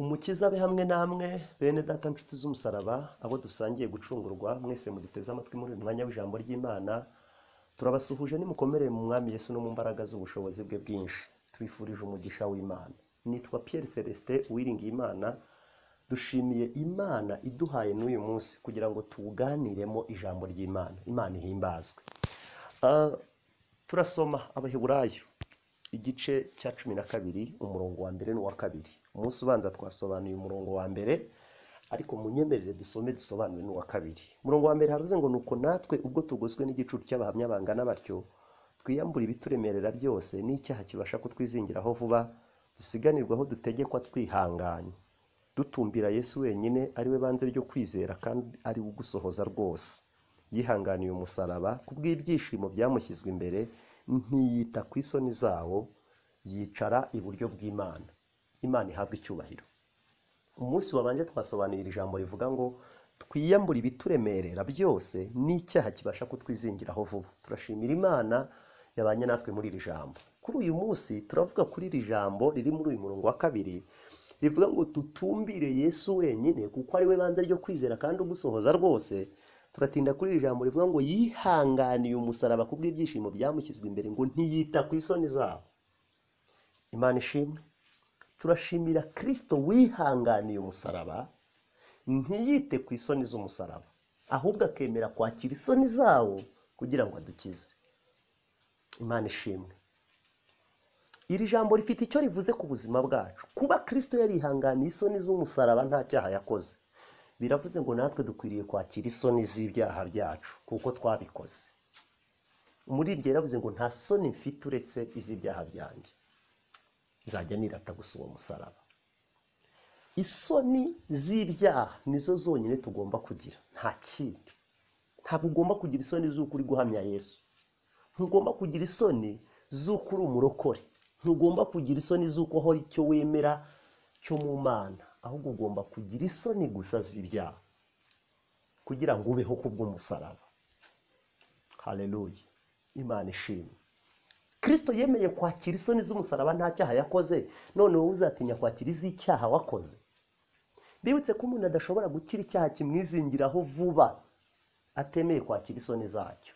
umukiza abe hamwe namwe bene data nshuti z'umusaraba abo dusangiye gucungurwa mwese muduteze amatwi muri uyu mwanya w'ijambo ry'imana turabasuhuje nimukomerere mu mwami Yesu no mu mbaraga z'ubushobozi bwe bwinshi tubifurije umugisha w'imana nitwa Pierre Celestin Uwiringiyimana dushimiye imana iduhaye n'uyu munsi kugira ngo tuwuganiremo ijambo ry'imana imana ihimbazwe Ah, turasoma abaheburayo igice cya cumi na kabiri umurongo wa mbere n'uwa kabiri umunsi ubanza twasobanuye umurongo wa mbere ariko munyemerere dusome dusobanure n'uwa kabiri umurongo wa mbere haravuze ngo nuko natwe ubwo tugoswe n'igicucu cy'abahamya bangana batyo twiyambura ibituremerera byose n'icyaha kibasha kutwizingiraho vuba dusiganirwaho dutegekwa twihanganye dutumbira yesu wenyine ari we banze ryo kwizera kandi ari we ugusohoza rwose yihanganiye umusaraba kubw'ibyishimo byamushyizwe imbere ntiyita ku isoni zawo yicara iburyo bw'imana imana ihabwa icyubahiro umunsi wabanje twasobanurira iri jambo rivuga ngo twiyambure ibituremerera byose n'icyaha kibasha kutwizingiraho vuba turashimira imana yabanye natwe muri iri jambo kuri uyu munsi turavuga kuri iri jambo riri muri uyu murongo wa kabiri rivuga ngo dutumbire yesu wenyine kuko ari we banze ryo kwizera kandi ugusohoza rwose turatinda kuri iri jambo rivuga ngo yihanganiye umusaraba ku bw'ibyishimo byamushyizwe imbere ngo ntiyita ku isoni zabo imana ishimwe turashimira kirisito wihanganiye umusaraba ntiyite ku isoni z'umusaraba ahubwo akemera kwakira isoni zawo kugira ngo adukize imana ishimwe iri jambo rifite icyo rivuze ku buzima bwacu kuba kirisito yarihanganiye isoni z'umusaraba nta cyaha yakoze biravuze ngo natwe dukwiriye kwakira isoni z'ibyaha byacu kuko twabikoze muri iryo yaravuze ngo nta soni mfite uretse iz'ibyaha byanjye nzajya nirata gusa uwo musaraba isoni z'ibyaha nizo zonyine tugomba kugira nta kindi ntabwo ugomba kugira isoni z'uko uri guhamya yesu ntugomba kugira isoni z'uko uri umurokore ntugomba kugira isoni z'uko hora icyo wemera cyo mu mana ahubwo ugomba kugira isoni gusa z'ibyaha kugira ngo ubeho ku bw'umusaraba hareruye imana ishimwe kirisito yemeye kwakira isoni z'umusaraba nta cyaha yakoze none wowe uzatinya kwakira iz'icyaha wakoze bibutse ko umuntu adashobora gukira icyaha kimwizingiraho vuba atemeye kwakira isoni zacyo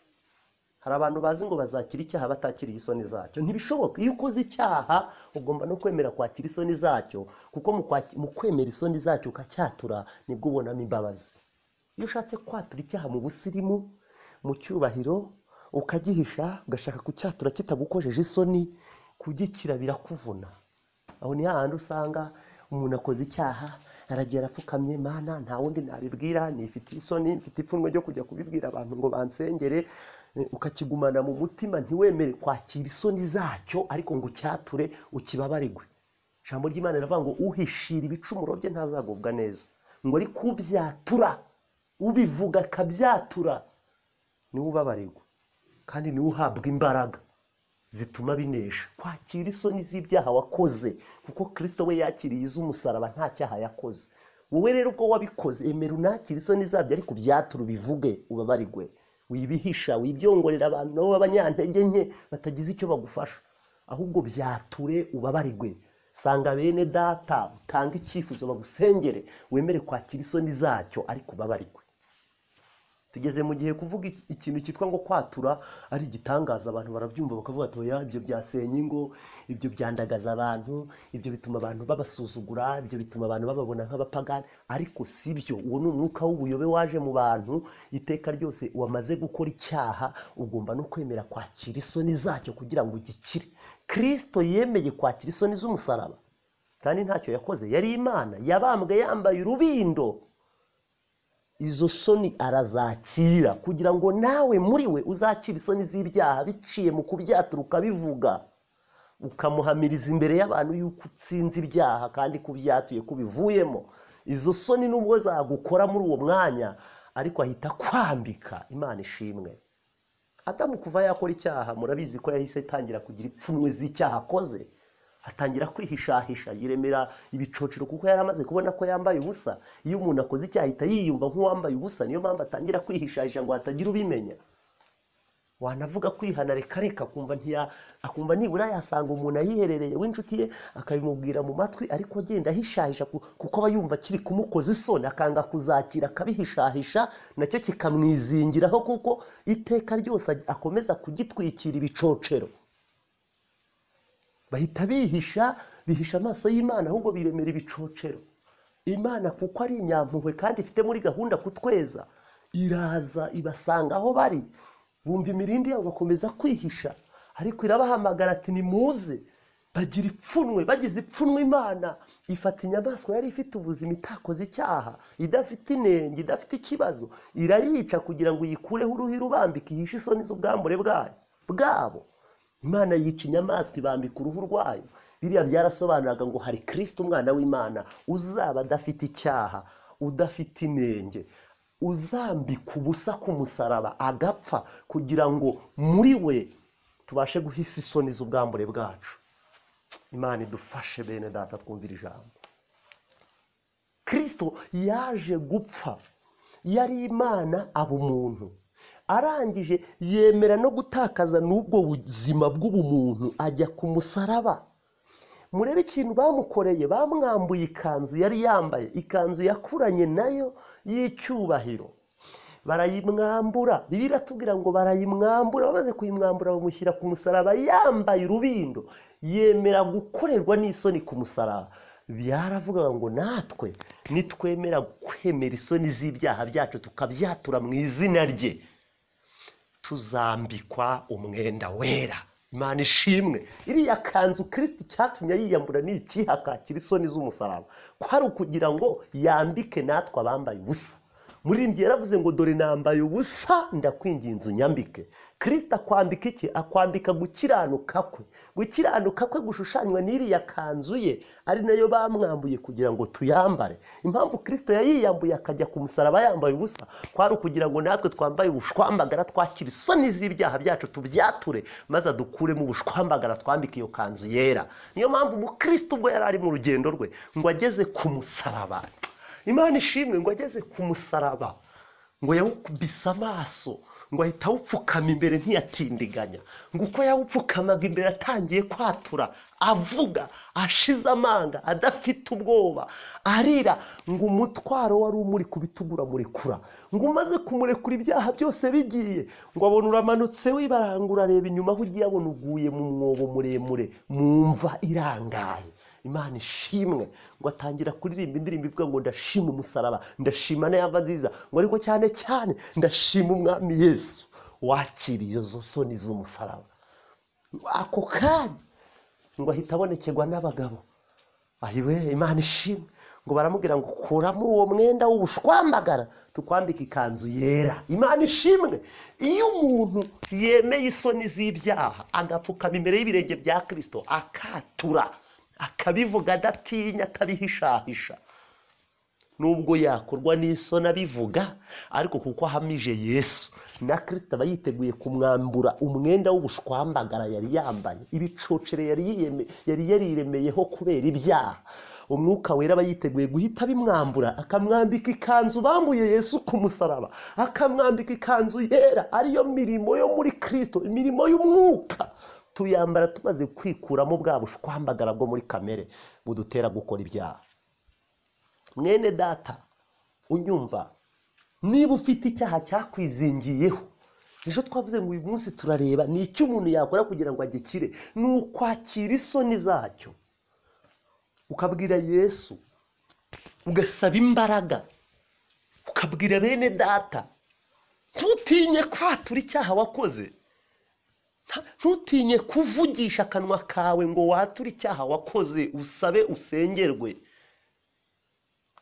hari abantu bazi ngo bazakira icyaha batakiriye isoni zacyo ntibishoboka iyo ukoze icyaha ugomba no kwemera kwakira isoni zacyo kuko mu kwaki- mu kwemera isoni zacyo ukacyatura nibwo ubonamo imbabazi iyo ushatse kwatura icyaha mu busirimu mu cyubahiro ukagihisha ugashaka kucyatura kitagukojeje isoni kugikira birakuvuna aho ni hahandi usanga umuntu akoze icyaha aragera apfukamye mana nta wundi nabibwira nifitiye isoni mfite ipfunwe ryo kujya kubibwira abantu ngo bansengere eh, ukakigumana mu mutima ntiwemere kwakira isoni zacyo ariko ngo ucyature ukibabarirwe ijambo ry'imana riravuga ngo uhishira ibicumuro bye ntazagubwa neza ngo ari kubyatura ubivuga akabyatura niwe ubabarirwa kandi niwe uhabwa imbaraga zituma binesha kwakira isoni z'ibyaha wakoze kuko kirisito we yakiriye iz'umusaraba nta cyaha yakoze wowe rero ubwo wabikoze emera unakire isoni zabyo ariko byatura ubivuge ubabarigwe wibihisha wibyongorera abantu nabo b'abanyantege nke batagize icyo bagufasha ahubwo byature ubabarigwe sanga bene data utanga icyifuzo bagusengere wemere kwakira isoni zacyo ariko ubabarigwe tugeze mu gihe kuvuga iki- ikintu cyitwa ngo kwatura ari igitangaza abantu barabyumva bakavuga ati oya ibyo byasenya ingo ibyo byandagaza abantu ibyo bituma abantu babasuzugura ibyo bituma abantu bababona nk'abapagani ariko si byo uwo ni umwuka w'ubuyobe waje mu bantu iteka ryose wamaze gukora icyaha ugomba no kwemera kwakira isoni zacyo kugira ngo ugikire kirisito yemeye kwakira isoni z'umusaraba kandi ntacyo yakoze yari imana yabambwe yambaye urubindo izo soni arazakira kugira ngo nawe muri we uzakire isoni z'ibyaha biciye mu kubyatura ukabivuga ukamuhamiriza imbere y'abantu yuko utsinze ibyaha kandi kubyatuye kubivuyemo izo soni nubwo zagukora muri uwo mwanya ariko ahita kwambika imana ishimwe adamu kuva yakora icyaha murabizi ko yahise atangira kugira ipfunwe z'icyaha akoze atangira kwihishahisha yiremera ibicocero kuko yari amaze kubona ko yambaye ubusa iyo umuntu akoze icyaha ahita yiyumva nk'uwambaye ubusa niyo mpamvu atangira kwihishahisha ngo hatagira ubimenya wanavuga kwihana reka reka akumva ntiya akumva nibura yasanga umuntu ayiherereye w'inshuti ye akabimubwira mu matwi ariko agenda ahishahisha ku- kuko aba yumva kiri kumukoza isoni akanga kuzakira akabihishahisha nacyo kikamwizingiraho kuko iteka ryose ag- akomeza kugitwikira ibicocero bahita bihisha bihisha amaso y'imana ahubwo biremera ibicocero imana kuko ari inyampuhwe kandi ifite muri gahunda kutweza iraza ibasanga aho bari bumva imirindi yabo bakomeza kwihisha ariko irabahamagara ati nimuze bagira ipfunwe bagize ipfunwe imana ifata inyamaswa yari ifite ubuzima itakoze icyaha idafite inenge idafite ikibazo irayica kugira ngo uyikureho uruhu irubambike ihishe isoni z'ubwambure bwayo bwabo imana yica inyamaswa ibambika uruhu rwayo biriya byarasobanuraga ngo hari kirisita umwana w'imana uzaba adafite icyaha udafite inenge uzambika ubusa ku musaraba agapfa kugira ngo muri we tubashe guhisa isoni z'ubwambure bwacu imana idufashe bene data twumvira ijambo kirisito yaje gupfa yari imana aba umuntu arangije yemera no gutakaza n'ubwo buzima bw'ubumuntu ajya ku musaraba murebe ikintu bamukoreye bamwambuye ikanzu yari yambaye ikanzu yakuranye nayo y'icyubahiro barayimwambura bibiliya iratubwira ngo barayimwambura bamaze kuyimwambura bamushyira ku musaraba yambaye urubindo yemera gukorerwa n'isoni ku musaraba byaravugaga ngo natwe nitwemera kwemera isoni z'ibyaha byacu tukabyatura mu izina rye tuzambikwa umwenda wera imana ishimwe iriya kanzu kirisiti cyatumye yiyambura ni ikiha kakira isoni z'umusaraba ko ari ukugira ngo yambike natwe abambaye ubusa muririmbyi yaravuze ngo dore nambaye ubusa ndakwinginze unyambike kirisita akwambika iki akwambika gukiranuka kwe gukiranuka kwe gushushanywa n'iriya kanzu ye ari nayo bamwambuye kugira ngo tuyambare impamvu kirisito yayiyambuye akajya ku musaraba yambaye ubusa kwari ukugira ngo natwe twambaye ubushwambagara twakira isoni z'ibyaha byacu tubyature maze adukuremo ubushwambagara twambika iyo kanzu yera niyo mpamvu umukristo ubwo yari ari mu rugendo rwe ngo ageze ku musaraba imana ishimwe ngo ageze ku musaraba ngo yawukubise amaso ngo ahita awupfukama imbere ntiyatindiganya ngo uko yawupfukamaga imbere atangiye kwatura avuga ashize amanga adafite ubwoba arira ngo umutwaro wari umuri ku bitugu uramurekura ngo umaze kumurekura ibyaha byose bigiye ngo abona uramanutse wibarangura areba inyuma aho ugiye abona uguye mu mwobo muremure mu mva irangaye imana ishimwe ngo atangira kuririmba indirimbo ivuga ngo ndashima umusaraba ndashima na yava nziza ngo ariko cyane cyane ndashima umwami yesu wakiriye izo soni z'umusaraba ako kanya ngo ahita abonekerwa n'abagabo ayiwe imana ishimwe ngo baramubwira ngo kuramo uwo mwenda w'ubushwambagara tukwambika ikanzu yera imana ishimwe iyo umuntu yemeye isoni z'ibyaha agapfukama imbere y'ibirenge bya kirisito akatura akabivuga adatinya atabihishahisha nubwo yakorwa n'isoni abivuga ariko kuko ahamije yesu na kirisita aba yiteguye kumwambura umwenda w'ubushwambagara yari yambaye ibicocere yari yiyeme- yari yariremeyeho kubera ibyaha umwuka wera aba yiteguye guhita abimwambura akamwambika ikanzu bambuye yesu ku musaraba akamwambika ikanzu yera ariyo mirimo yo muri kirisito imirimo y'umwuka tuyambara tumaze kwikuramo bwa bushwambagara bwo muri kamere budutera gukora ibyaha mwene data unyumva niba ufite icyaha cyakwizingiyeho ejo twavuze ngo uyu munsi turareba ni icyo umuntu yakora kugira ngo agikire ni ukwakira isoni zacyo ukabwira yesu ugasaba imbaraga ukabwira bene data ntutinye kwatura icyaha wakoze Nta- ntutinye kuvugisha akanwa kawe ngo wature icyaha wakoze usabe usengerwe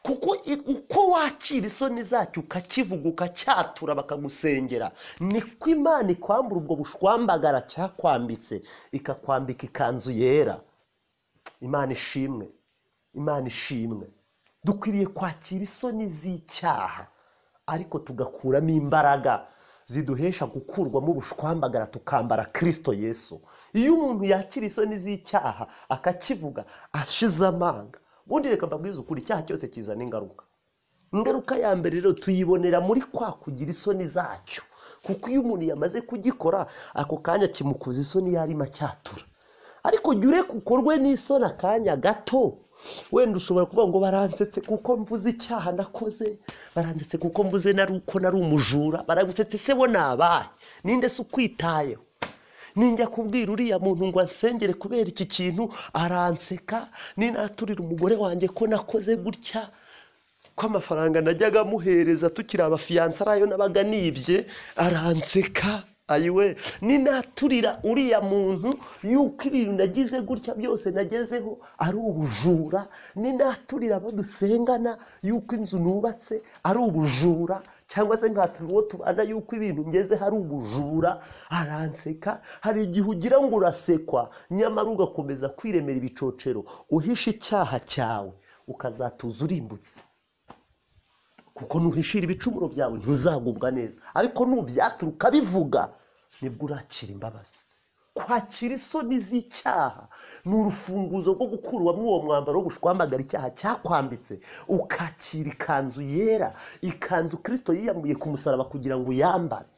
kuko i- uko wakira isoni zacyo ukakivuga ukacyatura bakagusengera niko imana ikwambura ubwo bushwambagara cyakwambitse ikakwambika ikanzu yera imana ishimwe imana ishimwe dukwiriye kwakira isoni z'icyaha ariko tugakuramo imbaraga ziduhesha gukurwamo ubushwambagara tukambara kirisito yesu iyo umuntu yakira isoni z'icyaha akakivuga ashize amanga ubundi reka mbabwize ukuri icyaha cyose kizana ingaruka ingaruka ya mbere rero tuyibonera muri kwa kugira isoni zacyo kuko iyo umuntu yamaze kugikora ako kanya kimukoza isoni yarimo acyatura ariko jya ureka ukorwe n'isoni akanya gato wenda ushobora kuvuga ngo baransetse kuko mvuze icyaha nakoze baransetse kuko mvuze nari uko nari umujura baragusetse se bo nabaye ninde se ukwitayeho ninjya kubwira uriya muntu ngo ansengere kubera iki kintu aranseka ninaturira umugore wanjye ko nakoze gutya ko amafaranga najyaga amuhereza tukiri abafiyanse arayo nabaga nibye aranseka ayiwe ninaturira uriya muntu yuko ibintu nagize gutya byose nagezeho ari ubujura ninaturira abo dusengana yuko inzu nubatse ari ubujura cyangwa se nkaturira uwo tubana yuko ibintu ngeze hari ubujura aranseka hari igihe ugira ngo urasekwa nyamara ugakomeza kwiremera ibicocero uhishe icyaha cyawe ukazatuza urimbutse kuko nuhishira ibicumuro byawe ntuzagubwa neza ariko nubyatura ukabivuga nibwo urakira imbabazi kwakira isoni z'icyaha ni urufunguzo rwo gukurwamo uwo mwambaro wo gushwambagara icyaha cyakwambitse ukakira ikanzu yera ikanzu kirisito yiyambuye ku musaraba kugira ngo uyambare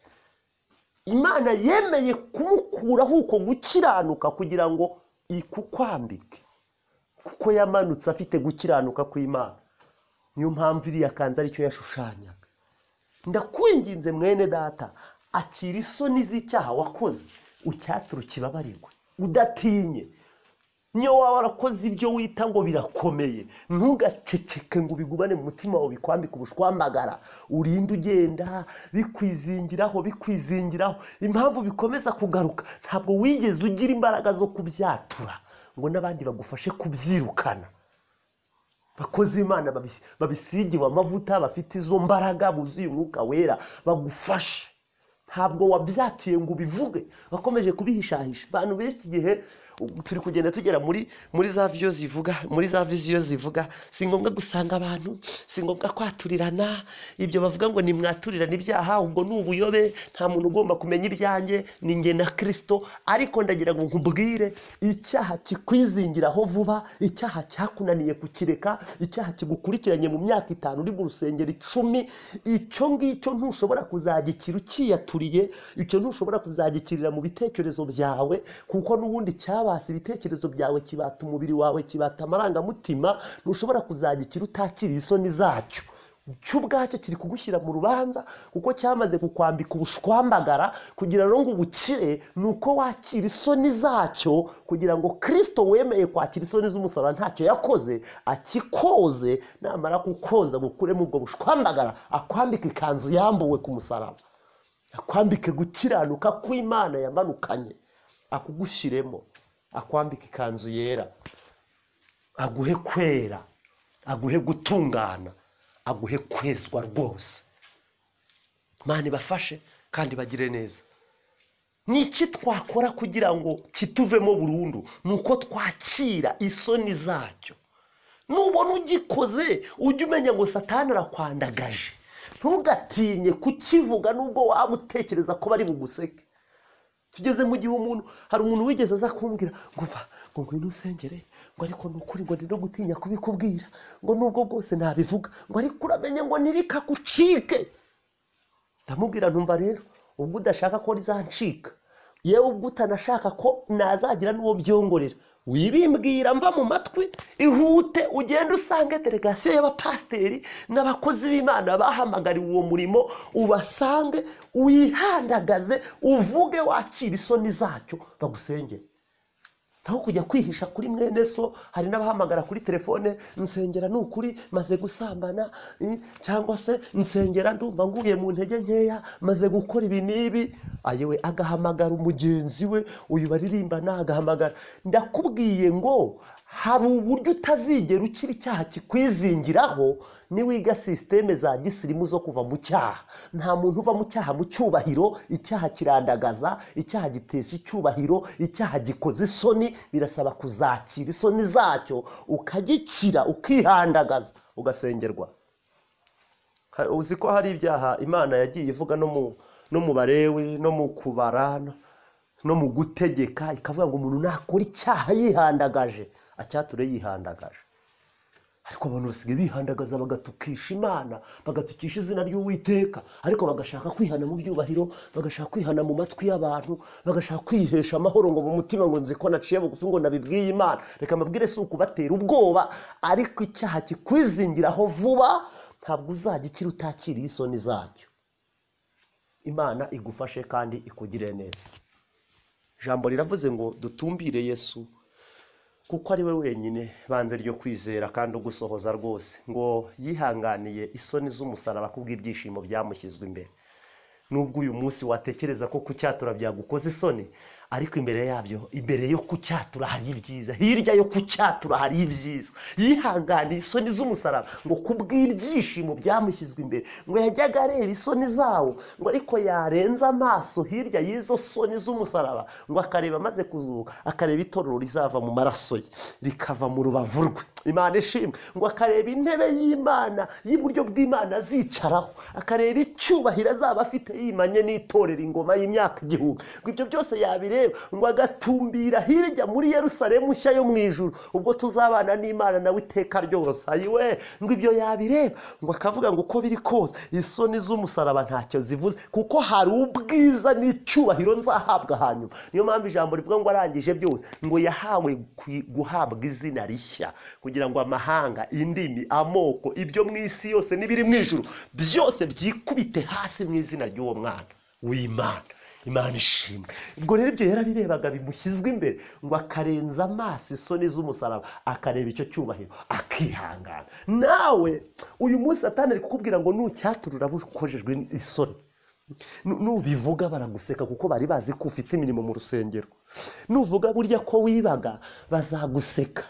imana yemeye kumukuraho uko gukiranuka kugira ngo ikukwambike kuko yamanutse afite gukiranuka kw'imana niyo mpamvu iriya kanzu aricyo yashushanyaga ndakwinginze mwene data akira isoni z'icyaha wakoze ucyatura ukibabarirwe udatinye niyo waba warakoze ibyo wita ngo birakomeye ntugaceceke ngo ubigubane mu mutima wawe bikwambike ubushwambagara urinde ugenda bikwizingiraho bikwizingiraho impamvu bikomeza kugaruka ntabwo wigeze ugira imbaraga zo kubyatura ngo n'abandi bagufashe kubyirukana bakozi imana babisigiwe amavuta bafite izo mbaraga buzuye umwuka wera bagufashe ntabwo wabyatuye ngo ubivuge bakomeje kubihishahisha abantu benshi igihe turi kugenda tugera muri muri za viyo zivuga muri za viziyo zivuga si ngombwa gusanga abantu si ngombwa kwaturirana ibyo bavuga ngo nimwaturirane ibyaha ubwo ni ubuyobe nta muntu ugomba kumenya ibyanjye ni nge na kirisito ariko ndagira ngo nkubwire icyaha kikwizingiraho vuba icyaha cyakunaniye kukireka icyaha kigukurikiranye mu myaka itanu uri mu rusengero icumi icyo ngicyo ntushobora kuzagikira ukiyaturiye icyo ntushobora kuzagikirira mu bitekerezo byawe kuko n'ubundi cyaba kibasa ibitekerezo byawe kibata umubiri wawe kibata amarangamutima ntushobora kuzagikira utakira isoni zacyo cyo ubwacyo kiri kugushyira mu rubanza kuko cyamaze kukwambika ubushwambagara kugira ngo ubukire ni uko wakira isoni zacyo kugira ngo kirisito wemeye kwakira isoni z'umusaraba ntacyo yakoze akikoze namara kukoza gukuremo ubwo bushwambagara akwambika ikanzu yambuwe ku musaraba akwambike gukiranuka kw'imana yamanukanye akugushyiremo akwambika ikanzu yera aguhe kwera aguhe gutungana aguhe kwezwa rwose mani ibafashe kandi bagire neza ni iki twakora kugira ngo kituvemo burundu ni uko twakira isoni zacyo nubona ugikoze ujye umenya ngo satani arakwandagaje ntugatinye kukivuga nubwo waba utekereza ko bari buguseke tugeze mu gihe umuntu hari umuntu wigeze aza kumbwira ngo va ngo ngwino usengere ngo ariko ni ukuri ngo no gutinya kubikubwira ngo nubwo bwose nabivuga ngo ariko uramenye ngo nirikagucike ndamubwira ntumva rero ubwo udashaka ko rizancika yewe ubwo utanashaka ko nazagira n'uwo byongorera wibimbwira mva mu matwi ihute ugende usange delegasiyo y'abapasiteri n'abakozi b'imana bahamagariwe uwo murimo ubasange wihandagaze uvuge wakira isoni zacyo bagusengere naho kujya kwihisha kuri mwene so hari n'abahamagara kuri telefone nsengera ni ukuri maze gusambana cyangwa se nsengera ndumva nguye mu ntege nkeya maze gukora ibi n'ibi ayewe agahamagara umugenzi we uyu baririmbana agahamagara ndakubwiye ngo hari uburyo utazigera ukiri icyaha kikwizingiraho niwiga sisiteme za gisirimu zo kuva mu cyaha nta muntu uva mu cyaha mu cyubahiro icyaha kirandagaza icyaha gitesha icyubahiro icyaha gikoze isoni birasaba kuzakira isoni zacyo ukagikira ukihandagaza ugasengerwa uzi ko hari ibyaha imana yagiye ivuga no mu barewe no mu kubara no mu gutegeka ikavuga ngo umuntu nakora icyaha yihandagaje acyature yihandagaje ariko abantu basigaye bihandagaza bagatukisha imana bagatukisha izina ry'uwiteka ariko bagashaka kwihana mu byubahiro bagashaka kwihana mu matwi y'abantu bagashaka kwihesha amahoro ngo mu mutima ngo nzi ko naciye bugufi ngo nabibwiye imana reka amabwire si ukubatera ubwoba ariko icyaha kikwizingiraho vuba ntabwo uzajya ukira utakiriye isoni zacyo imana igufashe kandi ikugire neza ijambo riravuze ngo dutumbire yesu kuko ari we wenyine banze ryo kwizera kandi ugusohoza rwose ngo yihanganiye isoni z'umusaraba kubw'ibyishimo byamushyizwe imbere nubwo uyu munsi watekereza ko kucyatura byagukoze isoni ariko imbere yabyo imbere yo kucyatura hari ibyiza hirya yo kucyatura hari ibyiza yihanganiye isoni z'umusaraba ngo kubw'ibyishimo byamushyizwe imbere ngo yajyaga areba isoni zawo ngo ariko yarenza amaso hirya y'izo soni z'umusaraba ngo akareba amaze kuzuka akareba itorero rizava mu maraso ye rikava mu rubavu rwe imana ishimwe ngo akareba intebe y'imana y'iburyo bw'imana azicaraho akareba icyubahiro azaba afite yimanye n'itorero ingoma y'imyaka igihumbi ngo ibyo byose yabireba ngo agatumbira hirya muri yerusalemu nshya yo mu ijuru ubwo tuzabana n'imana nawe iteka ryose ayiwe ngo ibyo yabireba ngo akavuga ngo uko biri kose isoni z'umusaraba ntacyo zivuze kuko hari ubwiza n'icyubahiro nzahabwa hanyuma niyo mpamvu ijambo rivuga ngo arangije byose ngo yahawe kwi- guhabwa izina rishya kugira ngo amahanga indimi amoko ibyo mu isi yose n'ibiri mu ijuru byose byikubite hasi mu izina ry'uwo mwana w'imana imana ishimwe ubwo rero ibyo yarabirebaga bimushyizwe imbere ngo akarenza amaso isoni z'umusaraba akareba icyo cyubahiro akihangana nawe uyu munsi satani ari kukubwira ngo nucyaturura ukoreshejwe isoni Nu- nubivuga baraguseka kuko bari bazi ko ufite imirimo mu rusengero nuvuga burya ko wibaga bazaguseka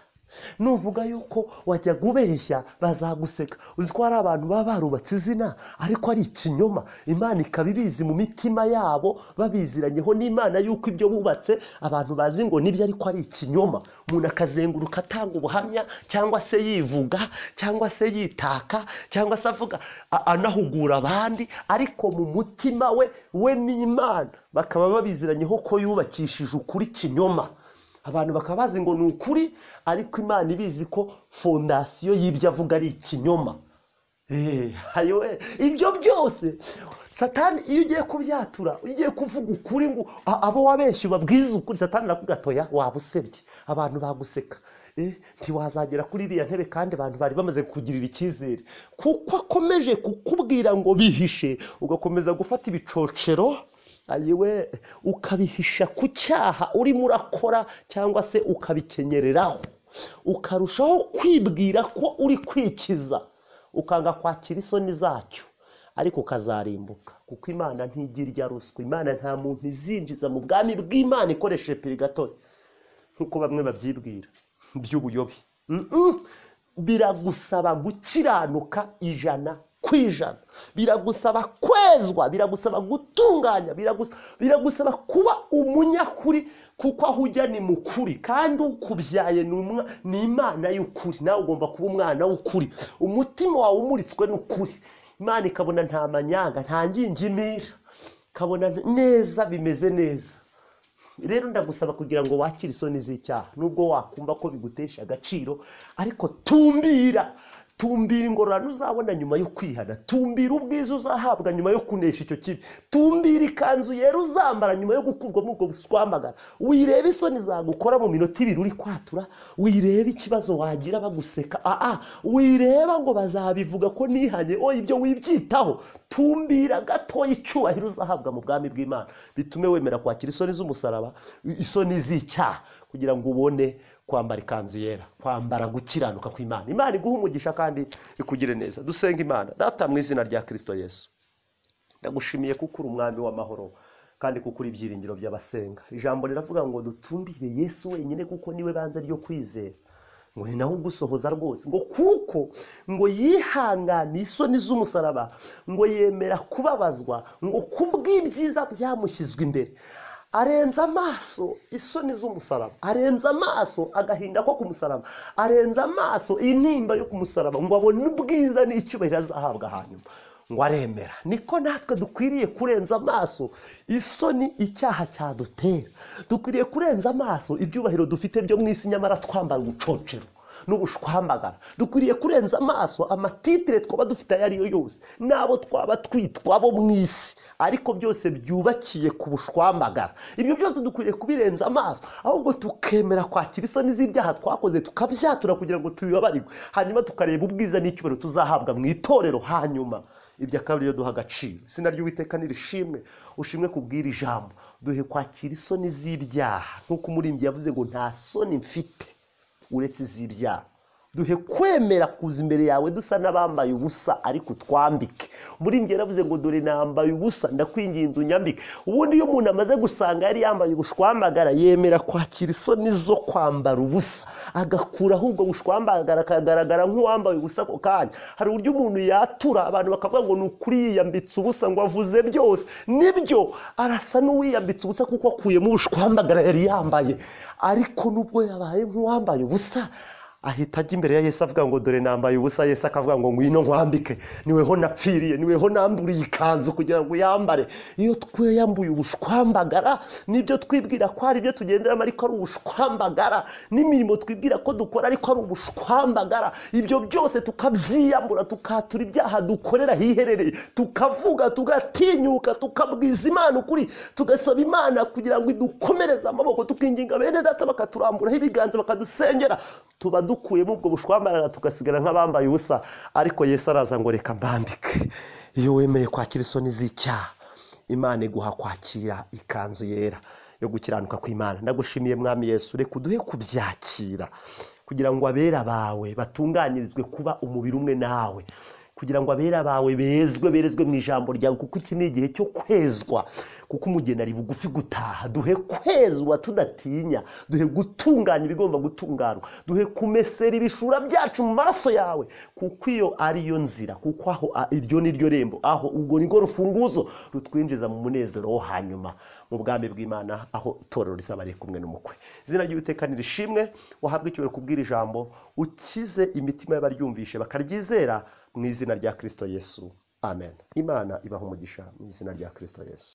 nuvuga yuko wajyaga ubeshya bazaguseka uzi ko hari abantu baba barubatse izina ariko ari ikinyoma imana ikaba ibizi mu mitima yabo babiziranyeho n'imana yuko ibyo bubatse abantu bazi ngo nibyo ariko ari ikinyoma umuntu akazenguruka atanga ubuhamya cyangwa se yivuga cyangwa se yitaka cyangwa se avuga a- anahugura abandi ariko mu mutima we we n'imana bakaba babiziranyeho ko yubakishije ukuri kinyoma abantu bakaba bazi ngo ni ukuri ariko imana ibizi ko fondasiyo y'ibyo avuga ari ikinyoma Eh, ayowe ibyo byose satani iyo ugiye kubyatura iyo ugiye kuvuga ukuri ngo a- abo wabeshye ubabwize ukuri satani arakugatoya waba usebye abantu baguseka Eh, ntiwazagera kuri iriya ntebe kandi abantu bari bamaze kukugirira icyizere kuko akomeje kukubwira ngo bihishe ugakomeza gufata ibicocero ayiwe ukabihisha ku cyaha urimo urakora cyangwa se ukabikenyereraho ukarushaho kwibwira ko uri kwikiza ukanga kwakira isoni zacyo ariko ukazarimbuka kuko imana ntigira irya ruswa imana nta muntu izinjiza mu bwami bw'imana ikoresheje pirigatori nk'uko bamwe babyibwira by'ubuyobe Mm-mm. biragusaba gukiranuka ijana ku ijana biragusaba kwezwa biragusaba gutunganya biragusa- biragusaba kuba umunyakuri kuko aho ujya ni mu kuri kandi ukubyaye ni umwa- ni imana y'ukuri nawe ugomba kuba umwana w'ukuri umutima wawe umuritswe n'ukuri imana ikabona nta manyanga nta ngingimira ikabona neza bimeze neza rero ndagusaba kugira ngo wakire isoni z'icyaha nubwo wakumva ko bigutesha agaciro ariko tumbira tumbira ingororano uzabona nyuma yo kwihana tumbira ubwiza uzahabwa nyuma yo kunesha icyo kibi tumbira ikanzu yera uzambara nyuma yo gukurwamo ubwo buswamagara wireba isoni zagukora mu minota ibiri uri kwatura wireba ikibazo wagira baguseka aa wireba ngo bazabivuga ko nihanye o ibyo wibyitaho tumbira gatoya icyubahiro uzahabwa mu bwami bw'imana bitume wemera kwakira isoni z'umusaraba isoni z'icyaha kugira ngo ubone kwambara ikanzu yera kwambara gukiranuka kw'imana imana iguha umugisha kandi ikugire neza dusenga imana data mu izina rya kirisito yesu ndagushimiye kuko uri umwami w'amahoro kandi kuko uri ibyiringiro by'abasenga ijambo riravuga ngo dutumbire yesu wenyine kuko niwe banze ryo kwizera ngo ni nawe ugusohoza rwose ngo kuko ngo yihanganiye isoni z'umusaraba ngo yemera kubabazwa ngo kubw'ibyiza byamushyizwe imbere arenza amaso isoni z'umusaraba arenza amaso agahinda ko ku musaraba arenza amaso intimba yo ku musaraba ngo abone ubwiza n'icyubahiro azahabwa hanyuma ngo aremera niko natwe dukwiriye kurenza amaso isoni icyaha cyadutera dukwiriye kurenza amaso ibyubahiro dufite byo mu isi nyamara twambara ubucocero n'ubushwambagara dukwiriye kurenza amaso amatitire twaba dufite ayo ariyo yose n'abo twaba twitwa bo mu isi ariko byose byubakiye ku bushwambagara ibyo byose dukwiriye kubirenza amaso ahubwo tukemera kwakira isoni z'ibyaha twakoze tukabyatura kugira ngo tubibabarirwe hanyuma tukareba ubwiza n'icyubahiro tuzahabwa mu itorero hanyuma ibya kabiri yo duha agaciro izina ry'uwiteka nirishimwe ushimwe kubwira ijambo duhe kwakira isoni z'ibyaha nk'uko umurimbyi yavuze ngo nta soni mfite uretse iz'ibyaha duhe kwemera kuza imbere yawe dusa n'abambaye ubusa ariko utwambike umurimbyi yaravuze ngo dore nambaye ubusa ndakwinginze unyambike ubundi iyo umuntu amaze gusanga yari yambaye ubushwambagara yemera kwakira isoni zo kwambara ubusa agakuraho ubwo bushwambagara akagaragara nk'uwambaye ubusa ako kanya hari uburyo umuntu yatura abantu bakavuga ngo ni ukuri yiyambitse ubusa ngo avuze byose nibyo arasa n'uwiyambitse ubusa kuko akuyemo ubushwambagara yari yambaye ariko nubwo yabaye nk'uwambaye ubusa ahita ajya imbere ya Yesu avuga ngo dore nambaye ubusa Yesu akavuga ngo ngwino nkwambike niweho napfiriye niweho namburiye ikanzu kugira ngo uyambare iyo tweyambuye ubushwambagara nibyo twibwira ko ari ibyo tugenderamo ariko ari ubushwambagara n'imirimo twibwira ko dukora ariko ari ubushwambagara ibyo byose tukabyiyambura tukatura ibyaha dukorera hiherereye tukavuga tugatinyuka tukabwiza imana ukuri tugasaba imana kugira ngo idukomereze amaboko tukinginga bene data bakaturamburaho ibiganza bakadusengera tuba dukuyemo ubwo bushwambaraga tugasigara nk'abambaye ubusa ariko Yesu araza ngo reka mbambike iyo wemeye kwakira isoni z'icyaha imana iguha kwakira ikanzu yera yo gukiranuka kw'imana ndagushimiye mwami Yesu reka uduhe kubyakira kugira ngo abera bawe batunganirizwe kuba umubiri umwe nawe kugira ngo abera bawe bezwe berezwe mu ijambo ryawe kuko iki ni igihe cyo kwezwa kuko umugeni ari bugufi gutaha duhe kwezwa tudatinya duhe gutunganya ibigomba gutunganywa duhe kumesera ibishura byacu mu maraso yawe kuko iyo ari yo nzira kuko aho iryo ni ryo rembo aho ubwo ni rwo rufunguzo rutwinjiza mu munezero wo hanyuma mu bwami bw'imana aho itorero rizaba riri kumwe n'umukwe izina ry'uwiteka nirishimwe wahabwa icyubahiro kubwira ijambo ukize imitima y'abaryumvishe bakaryizera mu izina rya kirisito yesu amen imana ibaha umugisha mu izina rya kirisito yesu